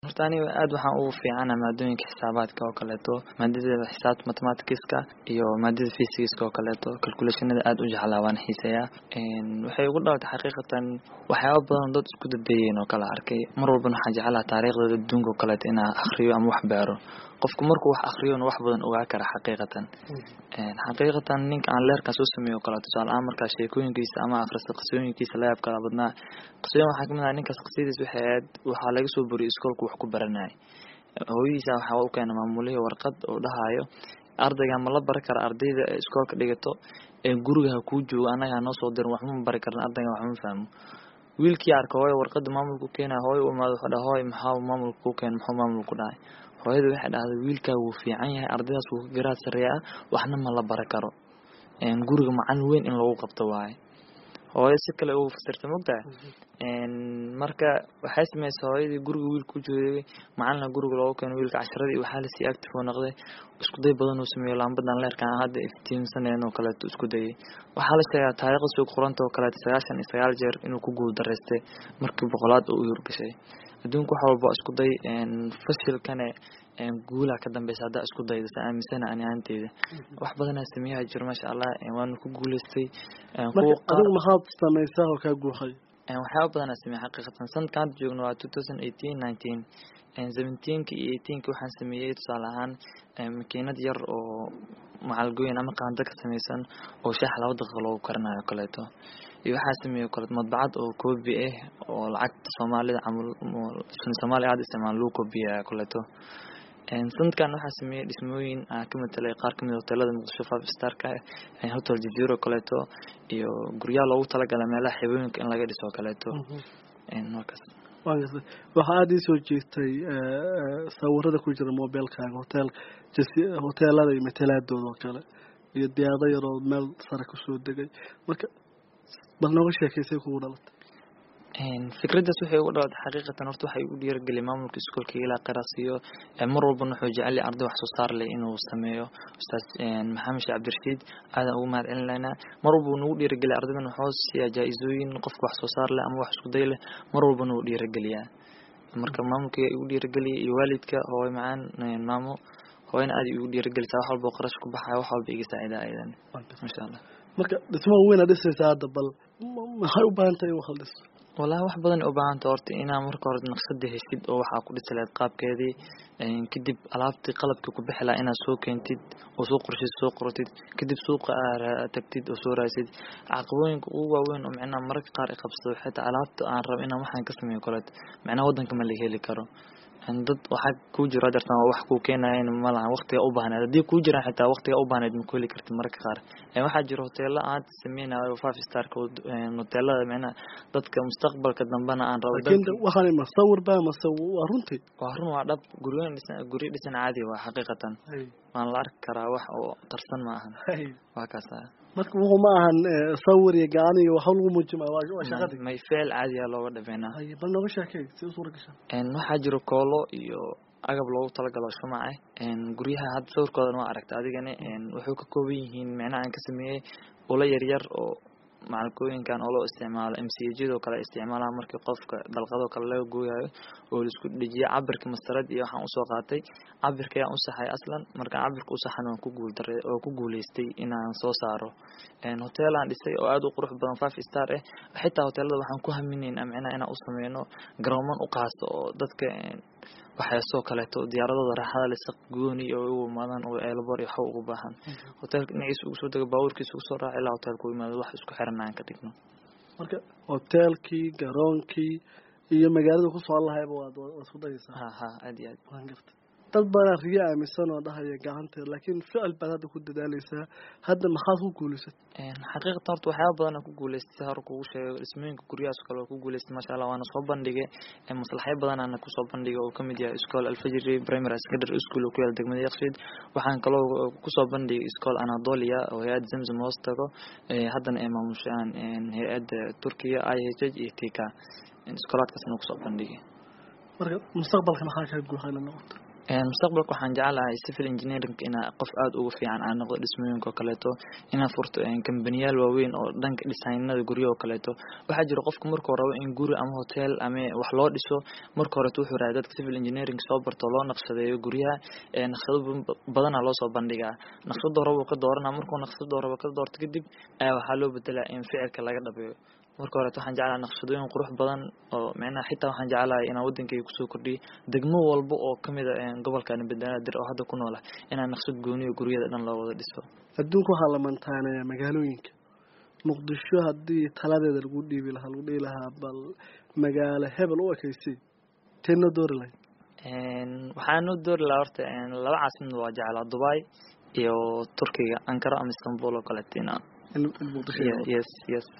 horta aniga aad waxaan ugu fiicana maadooyinka xisaabaadka oo kaleeto maadada xisaabta mathematicska iyo maadada physicska oo kaleeto calculationada aad u jeclaa waan xiiseeyaa waxay ugu dhalatay xaqiiqatan waxyaaba badan dad isku dadeeyeen oo kala arkay mar walbana waxaan jeclaha taariikhdooda adduunka oo kaleeto inaa akhriyo ama wax beero qofku markuu wax akhriyona wax badan ogaa kara xaqiiqatan xaqiiqatan ninka aan leerkan soo sameeyo o kale tusaale ahaan markaa sheekooyinkiisa ama akhrista qisooyinkiisa la yaab kala badnaa qisooyin waxaa kamid ah ninkaas qisadiis waxay ahayd waxaa laga soo boriyay iskoolku wax ku baranayay hooyadiisa waxaa u keena maamulihii warqad oo dhahayo ardayga ma la bari kara ardayda ee iskoolka dhigato ee guriga ha kuu joogo annaga hanoo soo dirin waxma bari karna ardayga waxma fahmo wiilkii arka hooyo warqada maamulku keenaya hooyo u imaado wuxuu dhaha hooy maxaa maamulka ku keen muxuu maamulku dhahay hooyada waxay dhahday wiilkaa wuu fiican yahay ardaydaas wuu ka garaad sareeya ah waxna ma la bara karo guriga macalin weyn in lagu qabto waaye hooyo si kale ugu fasirta mogtahay marka waxay sameysay hooyadii guriga wiilka ku joogay macalina guriga loogu keeno wiilka casharadii waxaa lasii active oo noqday isku day badan uu sameeyo lambadan leerkan hadda iftiimsaneen oo kaleeto isku dayay waxaa la sheegaa taariikhda suuq qoranta oo kaleeto sagaashan iyo sagaal jeer inuu ku guul daraystay markii boqolaad oo u yurgashay adduunka wax walba isku day fashilkane guulaa ka dambeysa haddaa isku dayda sa aaminsana ani ahaanteyda wax badanaa sameeyaha jiro maasha allah waana ku guuleystay adigu maxaad sameysaa oo kaa guuxay waxyaaba badanaa sameeya xaqiiqatan sanadka hadda joogno waa two thousand eighteen nineteen seventeenka iyo eighteenka waxaan sameeyey tusaale ahaan makiinad yar oo macalgooyin ama qaando ka sameysan oo shaax laba daqiiqa loogu karinayo o kaleeto iyo waxaa sameeyey kale madbacad oo koobi ah oo lacagta soomaalida camal soomaaliya aada isticmaal lagu koobiyaya kaleeto sanadkan waxaa sameeyey dhismooyin aan ka matelay qaar kamid hoteelada muqdisho five starka hotel jajiro kaleeto iyo guryaha loogu talagalay meelaha xibooyinka in laga dhiso kaleeto markaas waxaa aada iisoo jeestay sawirada ku jira mobilkaaga hotel hoteelada iyo matalaadooda oo kale iyo diyaado yaroo meel sare kusoo degay marka bal nooga sheekaysay kugu dhalatay fikraddaas waxay ugu dhalatay xaqiiqatan horta waxay u dhiirageliy maamulka iskoolka ilaa qiraasiyo mar walbana wuxuu jecel yahay arday wax soo saar leh inuu sameeyo ustaas maxamed sheekh cabdirashiid aadan ugu mahad celinaynaa mar walba uu nagu dhiirageliya ardaydan waxuu siiyaa jaa-isooyin qofka wax soo saar leh ama wax isku day leh mar walbana wuu dhiirageliyaa marka maamulka igu dhiirageliyay iyo waalidka hooyo macaan maamo hooyana aad igu dhiiragelisaa wax walba qarash ku baxaya wax walba iga saacida ayadan masha allah marka dhismaha weyna dhisaysa hadda bal maxay u baahan tahay in wax la dhiso wallahi wax badan u baahanta horta inaa marka hore naqshada heshid oo waxaa ku dhisi lahayd qaabkeedii kadib alaabtii qalabkii ku bixi lahaa inaad soo keentid oo soo qorshid soo qortid kadib suuqa aa tagtid oo soo raaysid caqabooyinka ugu waaweyn oo micnaha mararka qaar i qabsado xitaa alaabta aan rabo inaan waxaan ka sameeyo koleet micnaha waddanka ma laga heli karo dad waxaa kuu jiro adeertan wax kuu keenayan malahan waqtiga u baahneed haddii kuu jiraan xitaa waqtiga u baahneed ma ku heli kartid mararka qaar waxaa jiro hoteelo aan sameynayo five starka hoteelada micnaha dadka mustaqbalka dambena aan rabo waxaan ma sawir ba mase waa runtii waa run waa dhab guryoyin dhisan guryo dhisan caadi waa xaqiiqatan waan la arki karaa wax oo qarsan ma ahan waa kaasa marka wuxuu ma ahan sawir iyo gacan iyo waxa lagu muujima waa shaqadii may ficil caadiya looga dhameynaa bal nooga sheekay si suura gasha waxaa jiro koolo iyo agab loogu talagalo shumaca guryaha hadda sawirkoodan waa aragta adigana wuxuu ka kooban yihiin micnaha aan ka sameeyey ula yaryar oo macalkooyinkan oo loo isticmaalo m c jadoo kale isticmaalaha markii qofka dalqadoo kale laga gooyayo oo laisku dhejiya cabirka mastarad iyo waxaan usoo qaatay cabirka ayaan usaxay aslan markaan cabirka usaxan waan ku guuldara oo ku guuleystay inaan soo saaro hoteelaan dhisay oo aada u qurux badan five star ah xitaa hoteelada waxaan ku haminaynaa micnaha inaan u sameyno garooman u qaasto oo dadka waxyaasoo kaleeto diyaaradooda raaxada le saq gooni oo u imaadaan oo eelbor iyo waxba ugu baahan hoteelka dhinaciisa ugu soo dego baabuurkiisa ugu soo raaca ilaa hoteelka u imaado wax isku xiran aan ka dhigno marka hoteelkii garoonkii iyo magaalada ku soo lahayba waad isku dayaysaa ha ha aad iyo aad waan garta dad badan riyo aaminsan oo dhahaya gacanteeda laakiin ficil baad hadda ku dadaaleysaa hadda maxaad ku guulaysat xaqiiqatan horta waxyaaba badan aan ku guulaystay si hore kugu sheego dhismooyinka guryahaas kale waa ku guulaystay maasha allah waana soo bandhigay maslaxyo badan aana kusoo bandhigay oo kamid yahay iskool alfajiri primary secondary school oo ku yaala degmada yakshiid waxaan kaloo kusoo bandhigay iskool anadolia oo hay-ad zamzam hoos tago haddana ay maamushaan hay-adda turkiya i h h iyo tika iskoolaadkaasna kusoo bandhigay marka mustaqbalka maxaa kaa guuxayna noqoto mustaqbalka waxaan jeclahay civil engineering inaa qof aada ugu fiican aan noqdo dhismooyinka oo kaleeto inaan furto kambaniyaal waaweyn oo dhanka dhisaynada guryo oo kaleeto waxaa jira qofka markuu rabo in guri ama hotel ama wax loo dhiso marka horeto wuxuu rahay dadka civil engineering soo barto loo naqshadeeyo guryaha naqshado badanaa loosoo bandhigaa naqshada horeba ka doorana markuu naqshada horeba ka doorto kadib ayaa waxaa loo bedelaa in ficilka laga dhabeeyo marka horeto waxaan jeclahay naqshadooyin qurux badan oo micnaha xitaa waxaan jeclahay inaan wadankayga kusoo kordhiyo degmo walba oo kamid a gobolkan banaadir oo hadda ku noolah inaan naqshad gooniyo guryada dhan loo wada dhiso adduunka waxaa la mantaanayaa magaalooyinka muqdisho haddii taladeeda lagu dhiibi lahaa lagu dhihi lahaa bal magaalo hebel u ekeysay tee noo doori lahayd waxaa noo doori lahaa horta laba caasimad waa jeclaa dubai iyo turkiga ankara ama istanbul oo kaleeto ina yes yes